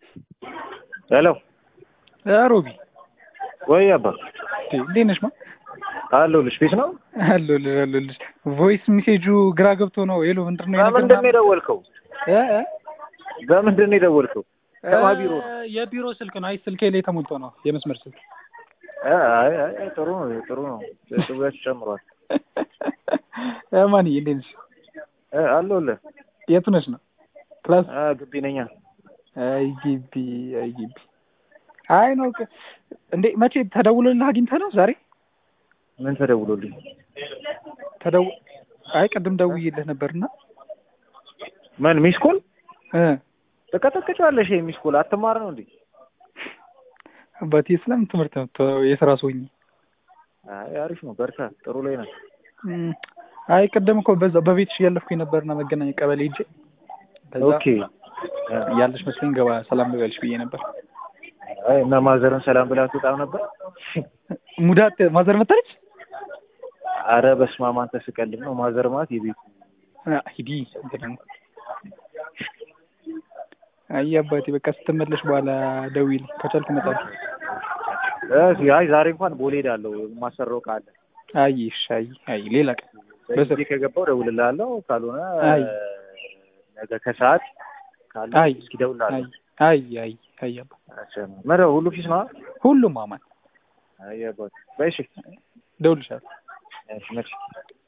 ሄሎ ሮቢ ወይ አባ እንዴት ነሽ? ማ አለሁልሽ። ቤት ነው አለሁልሽ አለሁልሽ። ቮይስ ሜሴጁ ግራ ገብቶ ነው። ሄሎ ምንድን ነው የነገር በምንድን ነው የደወልከው? እ እ በምንድን ነው የደወልከው? ከማ ቢሮ ነው? የቢሮ ስልክ ነው። አይ ስልኬ ላይ ተሞልቶ ነው የመስመር ስልክ። አይ አይ አይ፣ ጥሩ ነው ጥሩ ነው። ጥያቄ ጨምሯል። ማንዬ እንዴት ነሽ? እ አለሁልህ። የቱ ነሽ ነው? ክላስ አ ግቢ ነኛ። አይ ግቢ አይ ግቢ። አይ ነው ከ- እንዴ መቼ ተደውሎልህ አግኝተህ ነው ዛሬ? ምን ተደውሎልኝ? ተደው አይ ቅድም ደውዬልህ ነበርና ምን ሚስኮል እ ተቀጠቅጫለሽ? ይሄ ሚስኮል አትማር ነው እንዴ? አባቴ ስለምን ትምህርት ነው ተው፣ የስራ ሰውኝ አይ አሪፍ ነው። በርታ። ጥሩ ላይ ነው። እም፣ አይ ቅድም እኮ በዛ በቤትሽ እያለፍኩኝ ነበርና መገናኛ ቀበሌ ሂጅ ከዛ ኦኬ። ያለሽ መስሎኝ ገባ ሰላም ልበልሽ ብዬ ነበር። አይ እና ማዘርን ሰላም ብላ ትወጣም ነበር። ሙዳት ማዘር መጣች። አረ በስመ አብ አንተ ስቀልድ ነው። ማዘር ማለት የቤቱ አ፣ ሂዲ እንትን አይ አባቴ በቃ ስትመለሽ በኋላ ደውዪልኝ ከቻልክ እመጣለሁ። እ አይ ዛሬ እንኳን ቦሌ ሄዳለሁ። የማሰራው ካለ አይ እሺ፣ አይ አይ ሌላ ቀን በስር በዚህ ከገባው እደውልልሃለሁ። ካልሆነ አይ ነገ ከሰዓት ካለ አይ እስኪ እደውልልሃለሁ። አይ አይ አይ አባ መረ ሁሉ ፊስ ነው። ሁሉም አማን አይ አባት በይ እሺ ደውልሻለሁ። እሺ መቼ